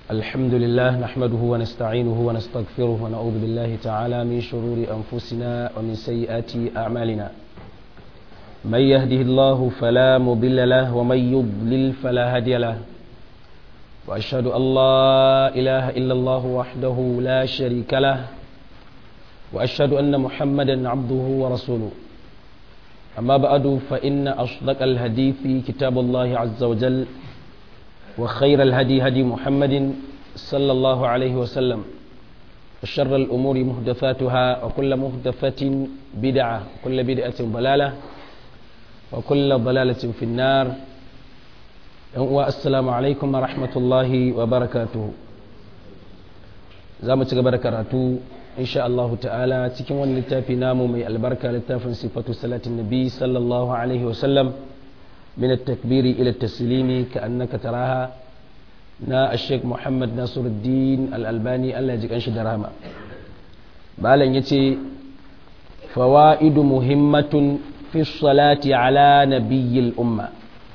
الحمد لله نحمده ونستعينه ونستغفره ونعوذ بالله تعالى من شرور أنفسنا ومن سيئات أعمالنا من يهده الله فلا مضل له ومن يضلل فلا هادي له وأشهد أن لا إله إلا الله وحده لا شريك له وأشهد أن محمدا عبده ورسوله أما بعد فإن أصدق الحديث كتاب الله عز وجل وخير الهدي هدي محمد صلى الله عليه وسلم وشر الأمور محدثاتها وكل محدثة بدعة وكل بدعة ضلالة وكل ضلالة في النار السلام عليكم ورحمة الله وبركاته زامة بركاته إن شاء الله تعالى تكون ونلتافي نامو من البركة لتافن صفة صلاة النبي صلى الله عليه وسلم من التكبير إلى التسليم كأنك تراها نا الشيخ محمد ناصر الدين الألباني الله يجيك أنشد درهما بالا يتي فوائد مهمة في الصلاة على نبي الأمة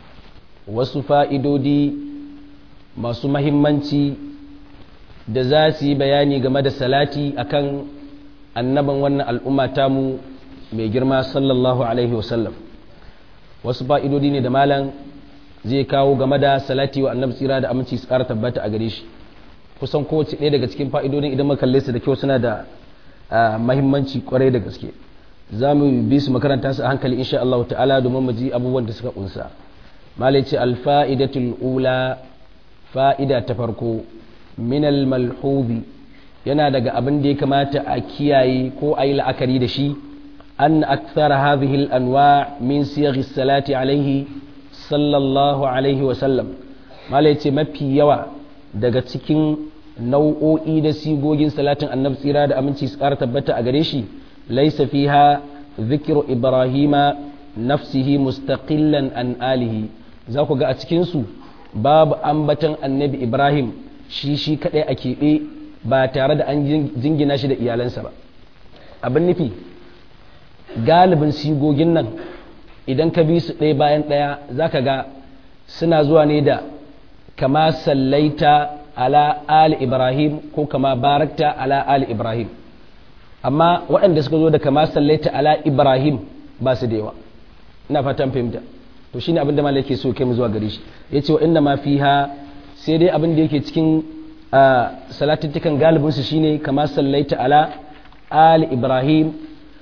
وسفائد دي ما مهمنتي da za su yi bayani game da salati akan annaban wannan al'umma tamu mai girma sallallahu alaihi wasallam wasu fa'idodi ne da malam zai kawo game da salati wa annabi tsira da aminci su ƙara tabbata a gare shi kusan kowace ɗaya daga cikin fa'idodin idan makalle su da kyau suna da mahimmanci kwarai da gaske za mu bi su makaranta su a hankali insha Allah ta'ala domin mu ji abubuwan da suka kunsa malai ce alfa'idatul ula fa'ida ta farko minal malhubi yana daga abin da ya kamata a kiyaye ko a yi la'akari da shi أن أكثر هذه الأنواع من صيغ الصلاة عليه صلى الله عليه وسلم ما ليتي مفي يوا daga cikin nau'o'i da sigogin salatin annabi tsira da aminci su ƙara tabbata a gare shi laisa fiha zikiru ibrahima nafsihi mustaqillan an alihi za ku ga a cikinsu babu ambatan annabi ibrahim shi shi kaɗai a keɓe ba tare da an jingina shi da iyalansa ba abin nufi galibin sigogin nan idan ka bi su ɗaya bayan ɗaya za ka ga suna zuwa ne da kama sallaita ala ali ibrahim ko kama barakta ala ali ibrahim amma waɗanda suka zo da kama sallaita ala ibrahim ba su da yawa ina fatan fahimta to shine abin da malai yake so kai mu zuwa gare shi yace wa inna ma fiha sai dai abin da yake cikin salatuttukan galibin su shine kama sallaita ala ali ibrahim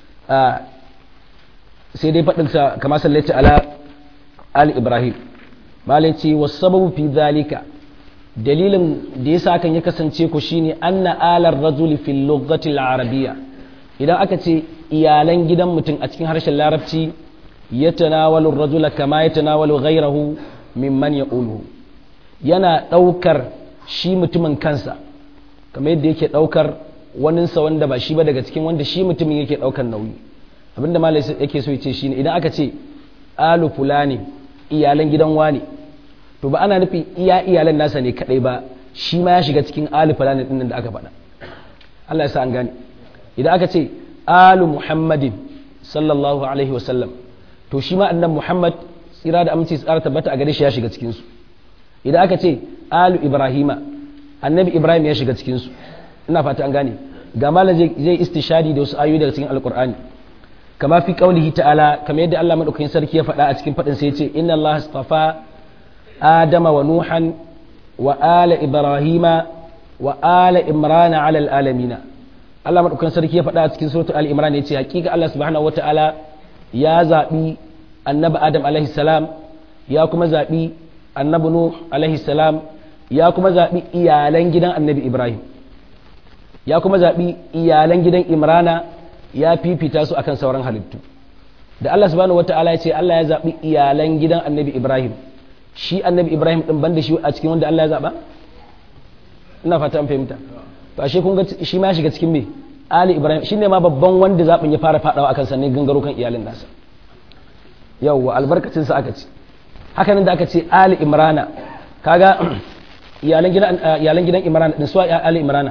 sai dai faɗinsa kama sallaita ala ali ibrahim malai ce wasu sababu fi zalika dalilin da ya sa kan ya kasance ku shine anna alar rajuli fil lughati arabiyya idan aka ce iyalan gidan mutum a cikin harshen larabci ya tanawalu rajula kama ya tanawalu ghairahu mimman yaquluhu yana ɗaukar shi mutumin kansa kamar yadda yake ɗaukar waninsa wanda ba shi ba daga cikin wanda shi mutumin yake ɗaukar nauyi abinda malai yake so ce shine idan aka ce alu fulani iyalan gidan wani to ba ana nufin iya iyalan nasa ne kadai ba shi ma ya shiga cikin alu fulani din da aka faɗa Allah ya sa an gane idan aka ce alu muhammadin sallallahu alaihi wa sallam to shi ma annan muhammad tsira da aminci tsara tabbata a gare shi ya shiga cikin su idan aka ce alu ibrahima annabi ibrahim ya shiga cikin su ina fata an gane ga malam zai istishadi da wasu ayoyi daga cikin alqur'ani kama fi qaulihi ta'ala kamar yadda Allah madaukakin sarki ya faɗa a cikin faɗin sai ya ce inna Allah astafa adama wa nuhan wa ala ibrahima wa ala imran ala alamina Allah madaukakin sarki ya faɗa a cikin suratul al-imran ya ce hakika Allah subhanahu wata'ala ya zabi annabi adam alaihi salam ya kuma zabi annabi nuh alaihi salam ya kuma zabi iyalan gidan annabi ibrahim ya kuma zabi iyalan gidan imrana ya fifita su akan sauran halittu da Allah subhanahu wata'ala ya ce Allah ya zaɓi iyalan gidan annabi Ibrahim shi annabi Ibrahim ɗin banda shi a cikin wanda Allah ya zaɓa ina fata an fahimta to ashe kun ga shi ma shiga cikin me Ali Ibrahim shi ne ma babban wanda zaɓin ya fara faɗawa akan sannan gangaro kan iyalin nasa yawwa albarkacin sa aka ce haka nan da aka ce Ali Imrana kaga iyalan gidan iyalan gidan Imrana din su Ali Imrana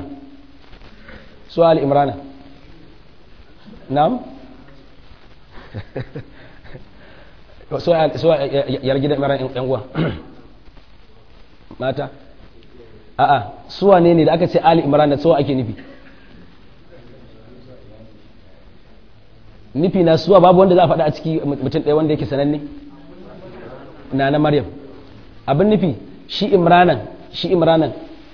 su Ali Imrana na'am so yar gidan mara yan uwa mata a'a su wane ne da aka ce ali imran da suwa ake nufi nufi na suwa babu wanda za a faɗa a ciki mutum ɗaya wanda yake sananne na na maryam abin nufi shi imranan shi imranan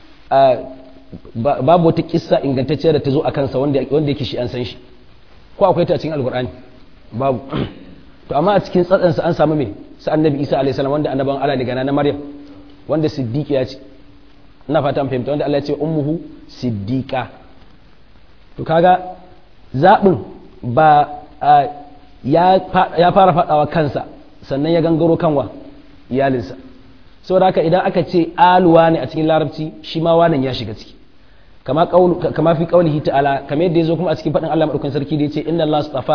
babu wata kissa ingantacciya da ta zo a kansa wanda yake shi an san shi ko akwai ta cikin alkur'ani babu to amma a cikin tsatsansa an samu me sa annabi isa alaihi salam wanda annaban Allah daga na maryam wanda siddiqiya ce ina fata an fahimta wanda Allah ya ce ummuhu siddiqa to kaga zabin ba ya fara fadawa kansa sannan ya gangaro kanwa iyalinsa saboda haka idan aka ce aluwa ne a cikin larabci shi ma wanan ya shiga ciki kama kama fi qaulihi ta'ala kamar yadda yazo kuma a cikin fadin Allah madaukakin sarki da yace inna Allah astafa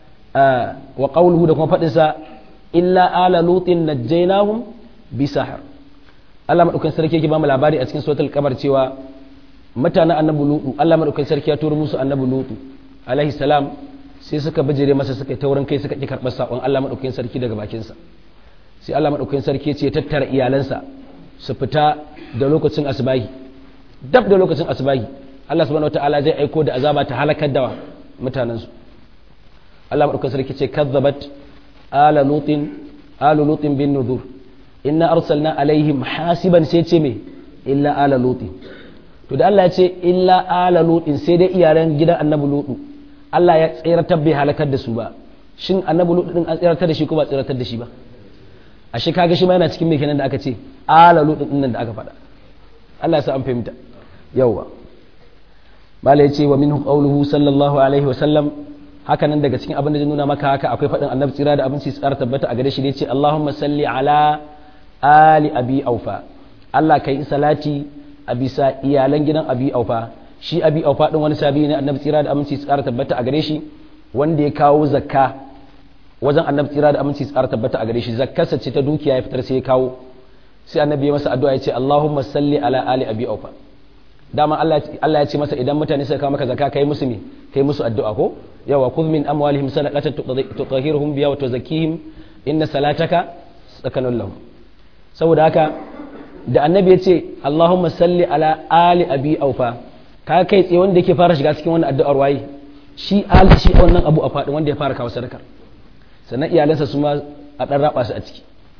wa qawluhu da kuma fadin sa illa ala lutin najjaynahum bi sahar Allah madaukakin sarki yake ba mu labari a cikin suratul qamar cewa mutanen annabi lutu Allah madaukakin sarki ya turo musu annabi lutu alaihi salam sai suka bijire masa suka yi taurin kai suka ki karɓar sakon Allah madaukakin sarki daga bakinsa sai Allah madaukakin sarki ya ce tattara iyalansa su fita da lokacin asbahi dab da lokacin asbahi Allah subhanahu wataala zai aiko da azaba ta halakar da mutanensu Allah madaukakin sarki ce kazzabat ala lutin alu lutin bin nuzur inna arsalna alaihim hasiban sai ce me illa ala lutin to da Allah ya ce illa ala lutin sai dai iyalan gidan annabi lutu Allah ya tsiratar bai halakar da su ba shin annabi lutu din an tsiratar da shi ko ba tsiratar da shi ba ashe kaga shi ma yana cikin me kenan da aka ce ala lutu din nan da aka faɗa Allah ya sa an fahimta yawwa mala ya ce wa minhu qawluhu sallallahu alaihi wa sallam haka nan daga cikin abin da zai nuna maka haka akwai faɗin annabi tsira da abinci tsara tabbata a gare shi da ce Allahumma salli ala ali abi aufa Allah kai salati a bisa iyalan gidan abi aufa shi abi aufa din wani sabi ne annabi tsira da aminci tsara tabbata a gare shi wanda ya kawo zakka wajen annabi tsira da aminci tsara tabbata a gare shi zakkarsa ce ta dukiya ya fitar sai ya kawo sai annabi ya masa addu'a ya ce Allahumma salli ala ali abi aufa dama Allah ya ce masa idan mutane suka kawo maka zakka kai musu me kai musu addu'a ko yawa khudh min amwalihim sadaqatan tutahhiruhum biha wa tuzakkihim inna salataka sakanun lahum saboda haka da annabi ya ce Allahumma salli ala ali abi aufa ka kai tsaye wanda yake fara shiga cikin wannan addu'ar waye shi ali shi wannan abu a fadin wanda ya fara kawo sadakar sannan iyalansa su ma a dan raba su a ciki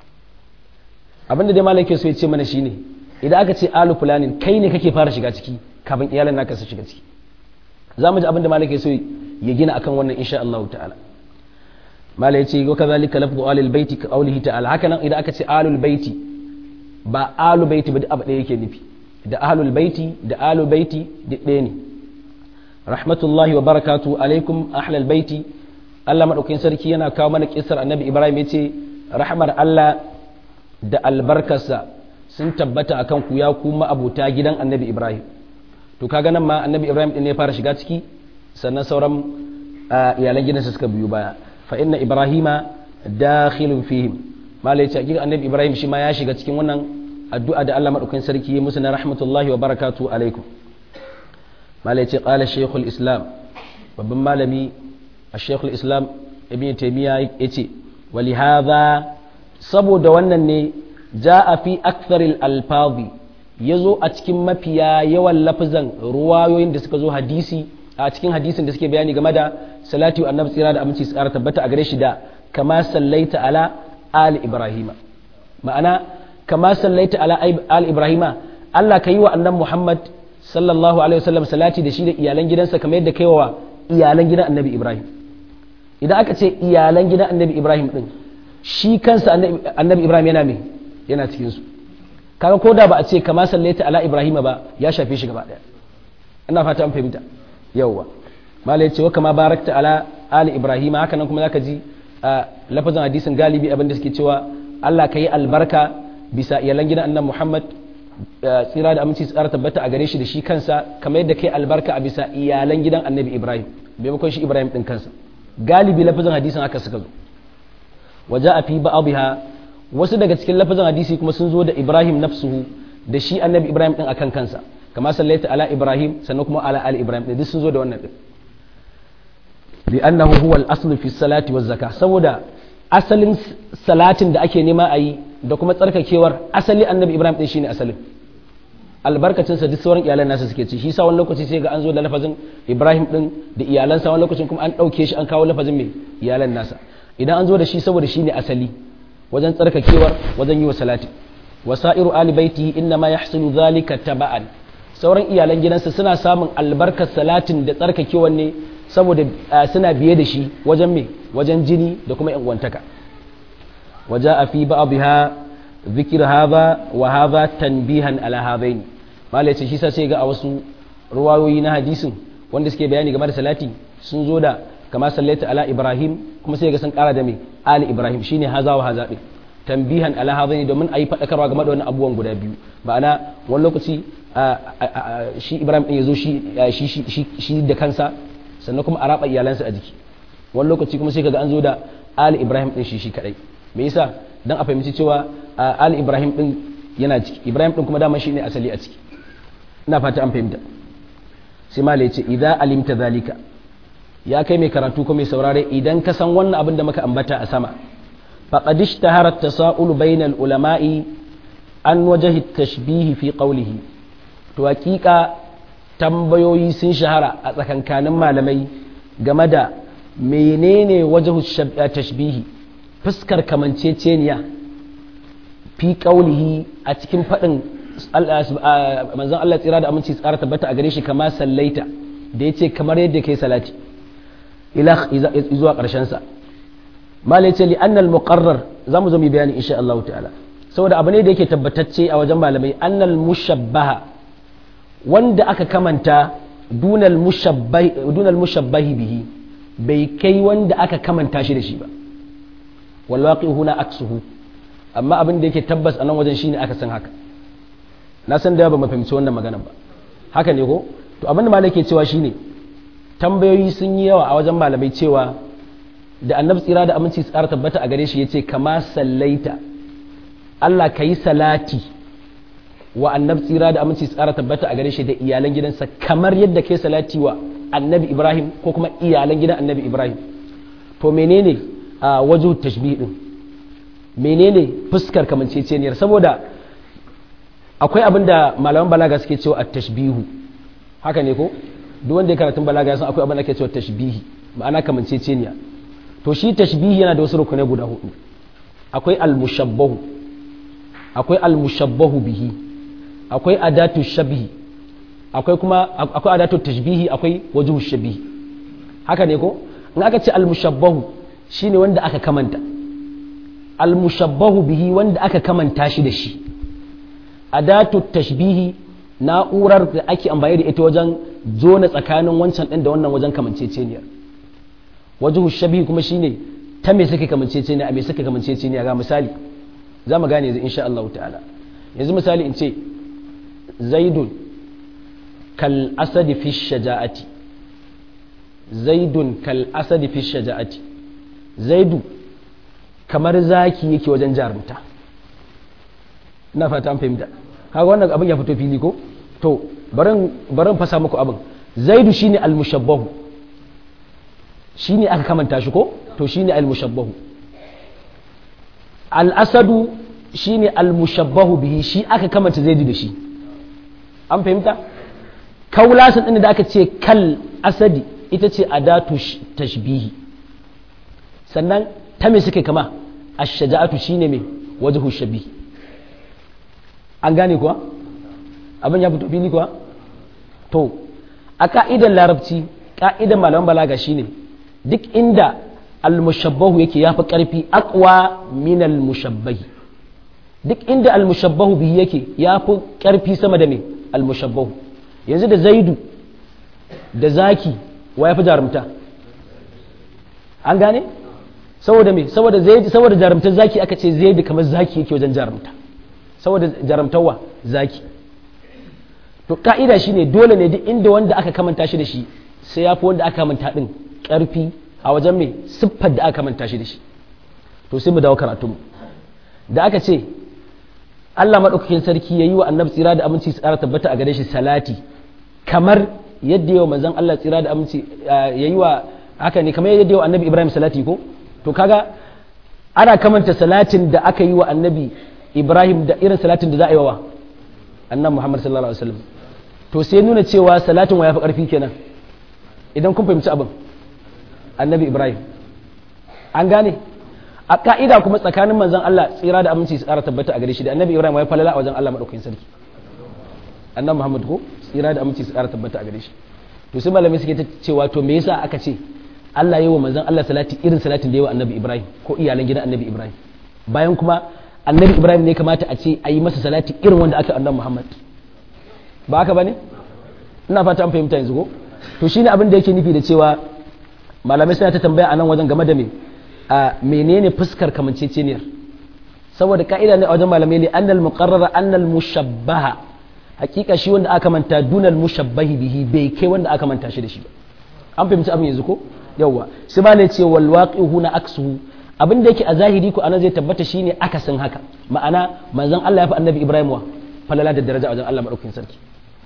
abinda dai malam ke so ya ce mana shine idan aka ce alu fulanin kai ne kake fara shiga ciki kafin iyalan naka su shiga ciki za mu ji abinda malam ke so ya gina akan wannan insha Allah ta'ala malam ya ce wa kadhalika lafzu alil baiti ka qawlihi ta'ala haka nan idan aka ce alul baiti ba alu baiti ba duk abu ɗaya yake nufi da ahlul baiti da alu baiti duk ɗaya ne rahmatullahi wa barakatu alaikum ahlal baiti Allah madaukakin sarki yana kawo mana kisar annabi Ibrahim yace rahmar Allah da albarkarsa sun tabbata akan ku ya kuma abuta gidan annabi Ibrahim to kaga nan ma annabi Ibrahim din ne ya fara shiga ciki sannan sauran iyalan gidansa suka biyo baya fa inna ibrahima dakhilun fihim malai ce hakika annabi Ibrahim shi ma ya shiga cikin wannan addu'a da Allah madaukakin sarki ya musu na rahmatullahi wa barakatu alaikum malai ce qala shaykhul islam babban malami a shaykhul islam ibn taymiya yace wali hadha saboda wannan ne ja'a fi aktharil alfazi yazo a cikin mafiya yawan lafazan ruwayoyin da suka zo hadisi a cikin hadisin da suke bayani game da salati wa annabi tsira da aminci tsara tabbata a gare shi da kama sallaita ala ali ibrahima ma'ana kama sallaita ala ali ibrahima Allah ka yi wa annabi Muhammad sallallahu alaihi wasallam salati da shi da iyalan gidansa kamar yadda kai wa iyalan gidan annabi Ibrahim idan aka ce iyalan gidan annabi Ibrahim din shi kansa annabi Ibrahim yana me yana cikin su kaga ko da ba a ce kama sallaita ala ibrahima ba ya shafe shi gaba daya ina fata an fahimta yawwa malai ce wa kama barakta ala ali ibrahima haka nan kuma zaka ji a lafazin hadisin galibi abin da suke cewa Allah ka yi albarka bisa iyalan gidan annabi Muhammad tsira da aminci tsara tabbata a gare shi da shi kansa kamar yadda kai albarka a bisa iyalan gidan annabi Ibrahim maimakon shi Ibrahim din kansa galibi lafazin hadisin haka suka zo waje a fi ba'abiha wasu daga cikin lafazin hadisi kuma sun zo da Ibrahim nafsuhu da shi annabi Ibrahim din akan kansa kama sallaita ala Ibrahim sannan kuma ala ali Ibrahim duk sun zo da wannan din li'annahu huwa al-asl fi salati wa zakah saboda asalin salatin da ake nema a yi da kuma tsarkakewar asali annabi Ibrahim din shine asalin albarkacinsa duk sauran iyalan nasa suke ci shi sa wani lokaci sai ga an zo da lafazin ibrahim din da iyalansa wani lokacin kuma an ɗauke shi an kawo lafazin mai iyalan nasa idan an zo da shi saboda shi ne asali wajen tsarkakewar wajen yi wa salati wasa'iru ali baiti inna ma yahsulu zalika taba'an sauran iyalan gidansa suna samun albarkar salatin da tsarkakewar ne saboda suna biye da shi wajen me wajen jini da kuma yan uwantaka waja'a fi ba'dha ذكر هذا وهذا تنبيها على هذين malai ce shi sa sai ga a wasu ruwayoyi na hadisin wanda suke bayani game da salati sun zo da kama sallaita ala ibrahim kuma sai ga sun kara da mai ali ibrahim shine haza wa haza din tambihan ala hadaini domin ayi fadakarwa game da wannan abubuwan guda biyu ma'ana wani lokaci shi ibrahim din yazo shi shi shi da kansa sannan kuma a raba iyalansa a jiki wani lokaci kuma sai kaga an zo da ali ibrahim din shi shi kadai me yasa dan a fahimci cewa ali ibrahim din yana ciki ibrahim din kuma dama shine asali a ciki ina fata an fahimta sai malai ce idan alimta zalika ya kai mai karatu ko mai saurare idan ka san wannan abin da muka ambata a sama faqad ishtahara at-tasa'ul bainal ulama'i an wajhi tashbihi fi qawlihi to hakika tambayoyi sun shahara a tsakankanin malamai game da menene wajhu tashbihi fuskar kamanceceniya fi qawlihi a cikin fadin manzon Allah tsira da aminci tsara tabbata a gare shi kama sallaita da yace kamar yadda kai salati ila zuwa karshen sa malai ce li annal muqarrar zamu zo mu bayani insha Allah ta'ala saboda abu ne da yake tabbatacce a wajen malamai annal mushabbaha wanda aka kamanta dunal mushabbahi dunal mushabbahi bihi bai kai wanda aka kamanta shi da shi ba wal waqi huna aksuhu amma abin da yake tabbas a nan wajen shine aka san haka na san da ba mu fahimci wannan magana ba haka ne ko to abin da malai ke cewa shine tambayoyi sun yi yawa a wajen malamai cewa da annabi tsira da aminci tsara tabbata a gare shi yace kama sallaita Allah ka yi salati wa annabi tsira da aminci tsara tabbata a gare shi da iyalan gidansa kamar yadda kai salati wa annabi Ibrahim ko kuma iyalan gidan annabi Ibrahim to menene a wajen tashbih din menene fuskar kamanceceniyar saboda akwai abin da malaman balaga suke cewa at-tashbihu haka ne ko duk wanda ya karatun balaga ya san akwai abin da ake cewa tashbihi ma'ana kamanceceniya to shi tashbihi yana da wasu rukunai guda hudu akwai al-mushabbahu akwai al-mushabbahu bihi akwai adatu shabihi akwai kuma akwai adatu tashbihi akwai wajhu shabihi haka ne ko in aka ce al-mushabbahu shine wanda aka kamanta al-mushabbahu bihi wanda aka kamanta shi da shi adatu tashbihi na'urar da ake amfani da ita wajen zona tsakanin wancan ɗin da wannan wajen kamanceceniyar wajen shabihi kuma shine ta me suke kamanceceniya a me suke kamanceceniya ga misali za mu gane yanzu insha Allah ta'ala yanzu misali in ce zaidun kal asadi fi shaja'ati zaidun kal asadi fi shaja'ati zaidu kamar zaki yake wajen jarumta ina fata an fahimta kaga wannan abin ya fito fili ko to barin barin fasa muku abin zaidu shine al-mushabbahu shine aka kamanta shi ko to shine al-mushabbahu al-asadu shine al-mushabbahu bihi shi aka kamanta zaidu da shi an fahimta kaulasan din da aka ce kal asadi ita ce adatu tashbihi sannan ta me suke kama ash-shaja'atu shine me wajhu shabihi an gane kuwa abin ya fito fili kuwa to a ka'idar larabci ka'idar malaman balaga shine duk inda almushabbahu yake yafi karfi aqwa min almushabbahi duk inda almushabbahu bihi yake yafi karfi sama da me almushabbahu yanzu da zaidu da zaki wa yafi jarumta an gane saboda me saboda zaidu saboda jarumtar zaki aka ce zaidu kamar zaki yake wajen jarumta saboda jaramtawa zaki to ka'ida shine dole ne duk inda wanda aka kamanta shi da shi sai ya fi wanda aka kamanta din karfi a wajen mai siffar da aka kamanta shi da shi to sai mu dawo karatu mu da aka ce Allah madaukakin sarki yayi wa annabi tsira da aminci tsara tabbata a gare shi salati kamar yadda yawa manzon Allah tsira da aminci yayi wa haka ne kamar yadda yawa annabi Ibrahim salati ko to kaga ana kamanta salatin da aka yi wa annabi ibrahim da irin salatin da za a yi wa annabi Muhammad sallallahu alaihi wasallam to sai nuna cewa salatin wa yafi karfi kenan idan kun fahimci abin annabi Ibrahim an gane a ka'ida kuma tsakanin manzon Allah tsira da aminci su ƙara tabbata a gare shi da annabi Ibrahim ya falala a wajen Allah madaukakin sarki annabi Muhammad ko tsira da aminci su ƙara tabbata a gare shi to sai malamai suke ta cewa to me yasa aka ce Allah yi wa manzon Allah salati irin salatin da yawa annabi Ibrahim ko iyalan gidan annabi Ibrahim bayan kuma annabi Ibrahim ne kamata a ce a yi masa salati irin wanda aka annabi Muhammad ba haka bane ina fata an fahimta yanzu ko to shine abin da yake nufi da cewa malamai suna ta tambaya a nan wajen game da me a menene fuskar kamanceceniyar saboda ka'ida ne a wajen malamai ne annal muqarrara annal mushabbaha hakika shi wanda aka manta dunal mushabbahi bihi bai kai wanda aka manta shi da shi ba an fahimci abin yanzu ko yawwa sai ma ne ce wal waqihu na aksuhu abin da yake a zahiri ko anan zai tabbata shine akasin haka ma'ana manzon Allah ya fi annabi Ibrahim wa falala da daraja a wajen Allah madaukakin sarki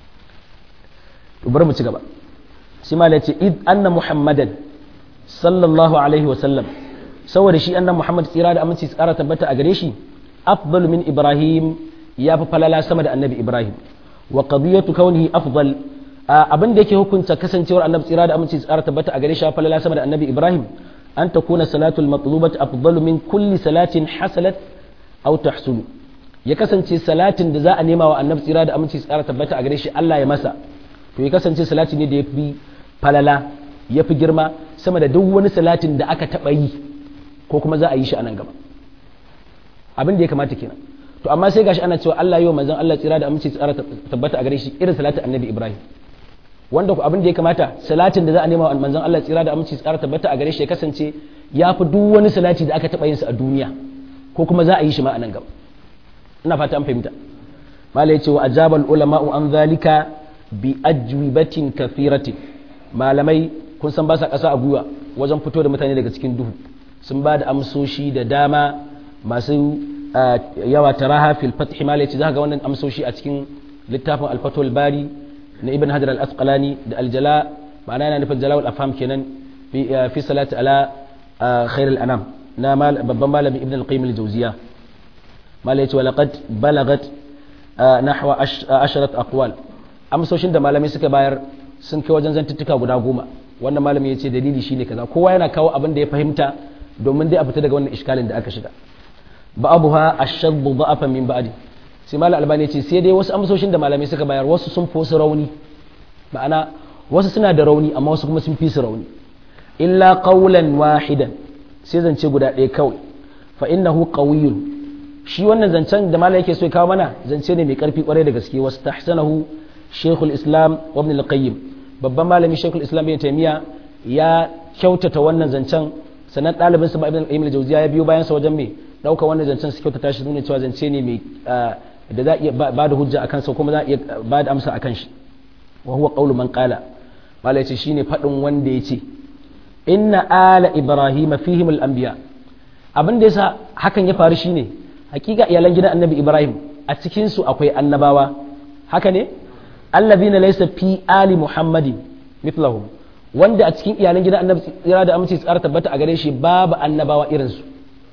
to bari mu ci gaba sai ma ne ce id anna muhammadan sallallahu alaihi wa sallam saboda shi annan Muhammad tsira da aminci tsara tabbata a gare shi afdalu min Ibrahim ya fi falala sama da annabi Ibrahim wa qadiyatu kaunihi afdal abin da yake hukunta kasancewar annabi tsira da aminci tsara tabbata a gare shi falala sama da annabi Ibrahim an takuna salatul matlubat afdalu min kulli salatin hasalat aw tahsulu ya kasance salatin da za a nema wa annabi tsira da aminci tsara tabbata a gare shi Allah ya masa to ya kasance salati ne da ya fi falala ya fi girma sama da duk wani salatin da aka taɓa yi ko kuma za a yi shi a nan gaba abin da ya kamata kenan to amma sai gashi ana cewa Allah yi wa manzon Allah tsira da aminci tsara tabbata a gare shi irin salatin annabi Ibrahim wanda ku abin da ya kamata salatin da za a nema wa manzon Allah tsira da aminci tsara tabbata a gare shi ya kasance ya fi duk wani salati da aka taɓa yin sa a duniya ko kuma za a yi shi ma a nan gaba ina fata an fahimta malai ya ce wa ajabal ulama'u an zalika bi ajwibatin kathiratin malamai kun san ba sa ƙasa a gwiwa wajen fito da mutane daga cikin duhu sun ba da amsoshi da dama masu yawa taraha fil fathi ma yace zaka ga wannan amsoshi a cikin littafin al-fatul bari na ibn hajar al-asqalani da al-jala ma'ana yana nufin jalawul afham kenan fi salati ala khair al-anam na babban malami ibn al-qayyim al-jawziya mala yace walaqad balagat nahwa asharat aqwal amsoshin da malamai suka bayar sun kai wajen zantuttuka guda goma wannan malami ya ce dalili shine kaza kowa yana kawo abin da ya fahimta domin dai a fita daga wannan iskalin da aka shiga ba'abuha ashaddu da'afa min ba'di sai malam albani ya ce sai dai wasu amsoshin da malamai suka bayar wasu sun fi wasu rauni ma'ana wasu suna da rauni amma wasu kuma sun fi su rauni illa qawlan wahidan sai zance guda ɗaya kawai fa innahu qawiyyun shi wannan zancen da malam yake so ya kawo mana zance ne mai karfi kwarai da gaske wasu tahsanahu shaykhul islam wa ibn al-qayyim babban malami shaykhul islam ibn taymiya ya kyautata wannan zancen sannan ɗalibinsa ba ibn al-qayyim al-jawziya ya biyo bayan sa wajen me ɗauka wannan zancen su kyautata shi nuna cewa zance ne mai da za a iya ba da hujja akan sa kuma za a iya ba da amsa akan shi wa huwa qawlu man qala malai ce shine fadin wanda yace inna ala ibrahima fihim al-anbiya abin da yasa hakan ya faru shine hakika iyalan gidan annabi ibrahim a cikin su akwai annabawa haka ne allazina laysa fi ali muhammadin mithlahum wanda a cikin iyalan gidan annabi tsira da aminci tsara tabbata a gare shi babu annabawa irin su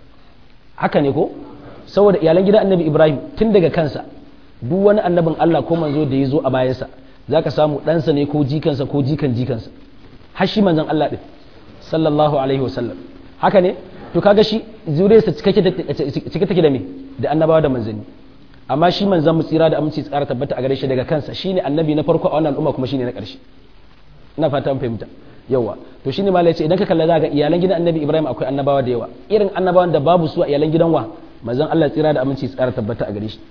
haka ne ko saboda iyalan gidan annabi ibrahim tun daga kansa duk wani annabin allah ko manzo da ya zo a bayansa za ka samu ɗansa ne ko jikansa ko jikan jikansa har shi manzon allah ɗin sallallahu alaihi wasallam haka ne to kaga shi zuriyarsa cike take da me da annabawa da manzanni amma shi manzon mu tsira da aminci tsara tabbata a gare shi daga kansa shine annabi na farko a wannan al'umma kuma shine na ƙarshe ina fata an fahimta yawa to shine malai ce idan ka kalla za ga iyalan gidan annabi ibrahim akwai annabawa da yawa irin annabawan da babu su a iyalan gidan wa manzon Allah tsira da aminci tsara tabbata a gare shi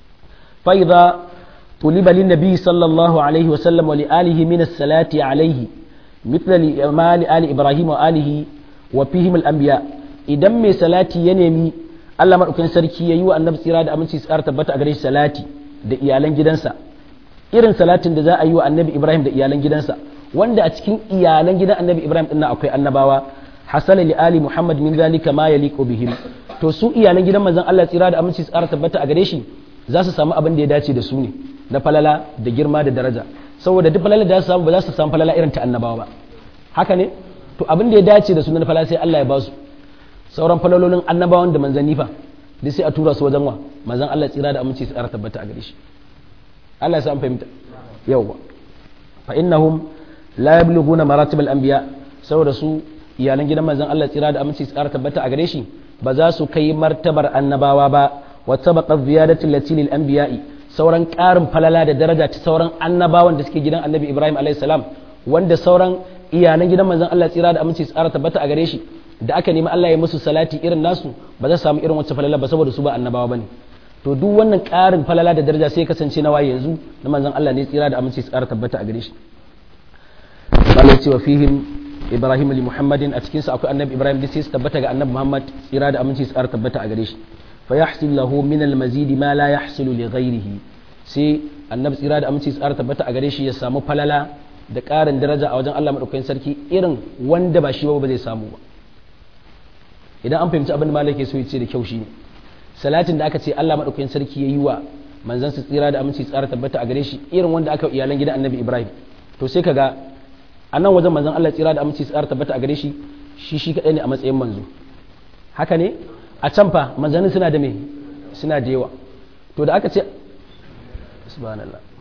fa idza tuliba lin nabi sallallahu alaihi wa sallam wa li alihi min as-salati alaihi mithla li amali ali ibrahim wa alihi wa fihim al-anbiya idan mai salati ya nemi Allah madaukakin sarki yayi wa annabi tsira da aminci tsara tabbata a gare shi salati da iyalan gidansa irin salatin da za a yi wa annabi ibrahim da iyalan gidansa wanda a cikin iyalan gidan annabi ibrahim din akwai annabawa hasala li ali muhammad min zalika ma yaliqu bihim to su iyalan gidan manzon Allah tsira da aminci tsara tabbata a gare shi za su samu abin da ya dace da su ne na falala da girma da daraja saboda duk falala da za su samu ba za su samu falala irin ta annabawa ba haka ne to abin da ya dace da su na falala sai Allah ya ba su sauran falalolin annabawan da manzanni fa duk sai a tura su wajen wa manzon Allah tsira da aminci tsara tabbata a gare shi Allah ya sa an fahimta yawa fa innahum la yablughuna maratib al-anbiya saboda su iyalan gidan manzon Allah tsira da aminci tsara tabbata a gare shi ba za su kai martabar annabawa ba wa sabaqa ziyadatu allati lil anbiya'i sauran ƙarin falala da daraja ta sauran annabawan da suke gidan annabi Ibrahim alayhi salam wanda sauran iyalan gidan manzon Allah tsira da aminci tsara tabbata a gare shi da aka nemi Allah ya musu salati irin nasu ba za su samu irin wacce falala ba saboda su ba annabawa bane to duk wannan ƙarin falala da daraja sai kasance na waye yanzu na manzon Allah ne tsira da aminci tsara tabbata a gare shi Allah ya ce wa fihim Ibrahim li Muhammadin a cikin sa akwai annabi Ibrahim da sai su tabbata ga annabi Muhammad tsira da aminci tsara tabbata a gare shi fa yahsul lahu min al mazidi ma la yahsulu li ghayrihi sai annabi tsira da aminci tsara tabbata a gare shi ya samu falala da ƙarin daraja a wajen Allah madaukakin sarki irin wanda ba shi ba ba zai samu ba idan an fahimci abin da malaka so ya ce da kyau shine salatin da aka ce Allah madaukakin sarki yayi wa manzon sa tsira da aminci tsara tabbata a gare shi irin wanda aka iyalan gidan annabi Ibrahim to sai kaga a nan wajen manzon Allah tsira da aminci tsara tabbata a gare shi shi shi kadai ne a matsayin manzo haka ne a can fa manzannin suna da me suna da yawa to da aka ce subhanallah